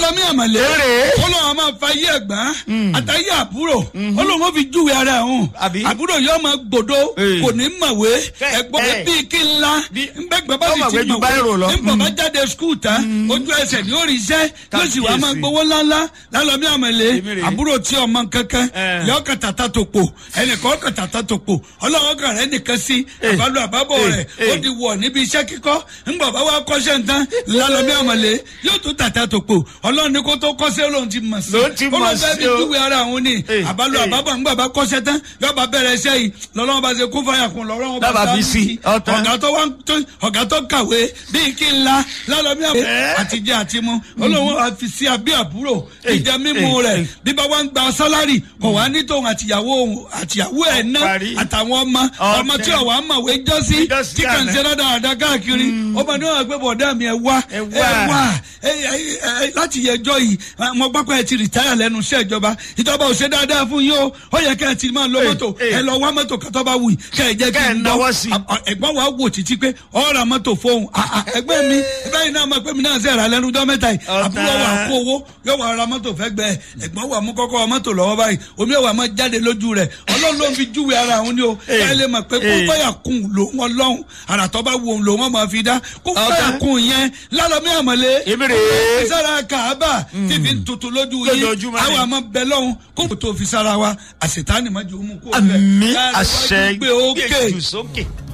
lálọ́mí àmàlẹ́ Èrè. ọlọ́run a máa fa ayé ẹ̀gbọ́n àtàyé àbúrò ọlọ́run ó fi júwe ara ẹ̀hún Àbí? àbúrò yóò máa gbòdo Ee. kò ní mọ̀wé Kẹ́- ẹ̀gbọ́n ẹ̀. bíi kí ńlá Bí- ńbẹ́gbẹ́ bá Ó sì mọ̀wé ti ju báírò lọ. nígbà bá jáde skul tán ojú ẹsẹ̀ ní orí iṣẹ́ yóò sì wá máa Kábíyèsí. gbowó ńláńlá lálọ́mí àmàlẹ́ Èmi rèé. àbúrò tí ọmọ kankan Ẹ̀. yọ kàtàtà tó pò ẹnìkan kàtàtà tó pò ọlọ́wọ́ kan rẹ̀ nìkan sí Ee. àbálò àbábọ̀ Ee. rẹ̀ ó Ee. di wọ̀ níbi iṣẹ́ kíkọ́ ńgbà bá wá kọ́ṣẹ́ nǹkan lálọ́mí àmàlẹ́ yóò tún tàtà tó pò ọlọ́run ní kó tó kọ́ṣẹ́ lóun ti mọ̀ sí Lòun ti mọ̀ Ọlọ́run fẹ́ sí fi o. júwe ara òun ni Ee. àbálò Ee. àbábọ̀ ńgbà bá kọ́ṣẹ́ tán yóò bá bẹ̀rẹ̀ iṣẹ́ yìí lọ́lọ́run bá ṣe kún fàyà kún lọ́rọ́ Bàbá fi sí, ọ̀tán. ọ̀gá tó wá ń tó ọ̀gá tó kàwé bíi kí n la lálọ́mí àmàlẹ́ Ẹ́. àtijọ́ àti mu olóhùn wa fi sí abẹ́ àbúrò Ee. ìjẹ mímu Ee. rẹ̀ Ee. bí bá wá ń gba sálárì kò wá ní tòun àtìyàwó òun àtìyàwó ẹ̀ ná parí. àtàwọn ọmọ Ọ̀tẹ̀. ọmọ tí ọ̀wá mọ̀wé jọ́sí Jọ́sí tí kàn ń àná. ṣe dáadáa káàkiri ọmọ ní wọn gbé bọ̀dá mi ẹ wá Ẹ wá. ẹ ẹ ẹ láti yẹjọ́ yìí mo gbọ́ pé ẹ ti rìtáyà lẹ́nu iṣẹ́ ìjọba ìjọba ò ṣe dáadáa fún yín o ó yẹ kẹ́ ẹ ti máa lo Ee, mọ́tò ee. ẹ lọ wá mọ́tò kátó bá wù yìí kẹ́ ẹ jẹ́ kí Kẹ́ ẹ n náwó sí. gbọ́ ẹ̀gbọ́n wa wò títí pé ọ̀rọ̀ mọ́tò fóun Ah, ah, ẹgbẹ́ mi báyìí náà máa pé mi náà sẹ́ra lẹ́nu ọjọ́ mẹ́ta yìí Ọ̀tá. àbúrò wa kó owó yóò wá ra mọ́tò fẹ́ gbẹ ẹ̀gbọ́n wa mú kọ́kọ́ mọ́tò lọ́wọ́ báyìí omi ẹ̀ wà máa jáde lójú rẹ̀ ọlọ́run ló ń fi júwe ara òun ni o Ee. ẹ lè mọ̀ pé kó Ee. fẹ́yà kún lòun ọlọ́run àràtọ́ bá wo lòun ọmọ fi dá kó Ọ̀tá. fẹ́yà kún yẹn lálọ́mí àmọ́lé Èmi rèé. sára kàábà fífi ń tutù lójú yìí Lójoojúmọ́ ni. àwọn àmọ́ bẹ lọ́hùn kó tó fi sára wa àṣetánì má jẹ́ òun kó àmì Láàrin àṣẹ iwájú gbé ókè. gbé jù sókè.